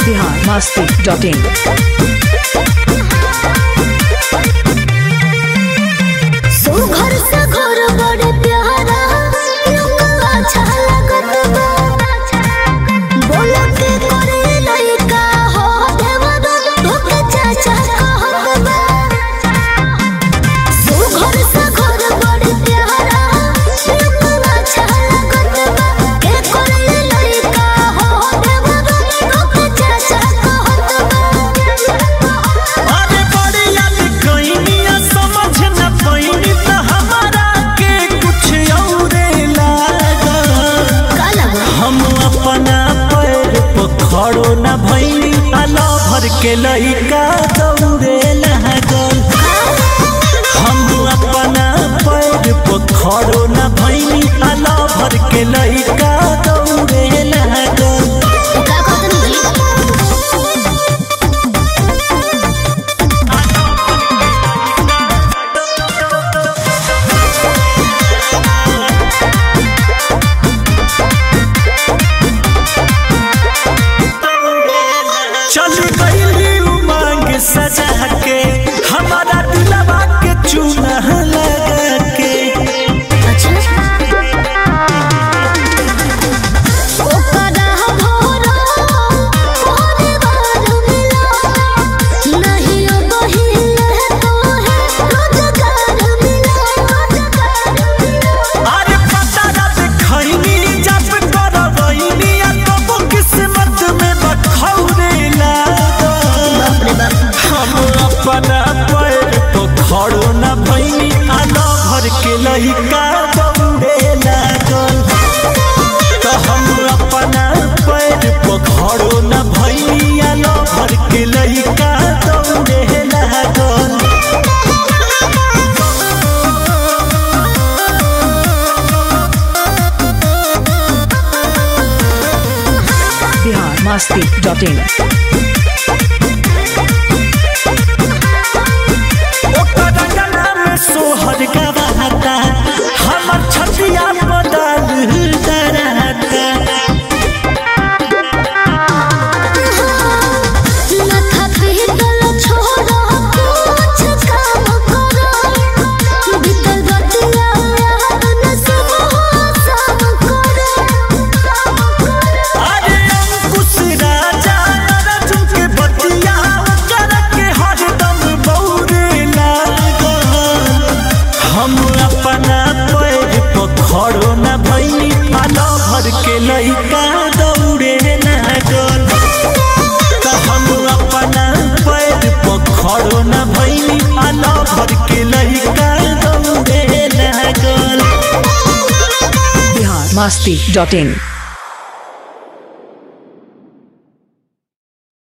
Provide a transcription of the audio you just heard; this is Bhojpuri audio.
बिहार मस्ती डॉट इन सुघर से घर बड़े प्यारा लोग अच्छा लगत बा बोलो के करे लइका हो देवदा तोके चाचा कहत बा सुघर से घर बड़े प्यारा लोग अच्छा लगत बा के करे लइका हो देवदा तोके चाचा कहत बा अरे बढ़िया लिखइनिया समझ न पइनी त हमारा के कुछ औरे लागल काला हम अपना पैर पर खड़ो न भइनी आला भर के लइका दौड़े लागल हम अपना पैर पर खड़ो न भइनी आला भर के लइका दौड़े लागल का कहत जी चल गईली उमंग सजा के हमारा दिलवा के चूना लगा के अच्छा ओकरा भोरा परिवार मिला नहीं बहिन तो है रोजगार मिला अरे पता ना देखैनी जब करवैनी आ तब किस्मत में बखौरे लागल हम अपना पैर तो खड़ो न भैनी आना भर के लइका दौड़े लागल तो हम अपना पैर पर खड़ो न भैनी आना भर के लइका दौड़े लागल बिहार मस्ती डॉट इन ओकर गला में सोहर गवाता हमर छतिया बदल डराता माथा पीतल छोड़ा कुछ काम करो बीतल बतिया याद न सब सब करो अरे अंकुश राजा अर्जुन के बतिया कर के हरदम बौरे लागल हम अपना पैर पर खड़ो न भइनी आलो भर के लइका दौड़े लागल त हम अपना पैर पर खड़ो न भइनी आलो भर के लइका दौड़े लागल बिहार मस्ती डॉट इन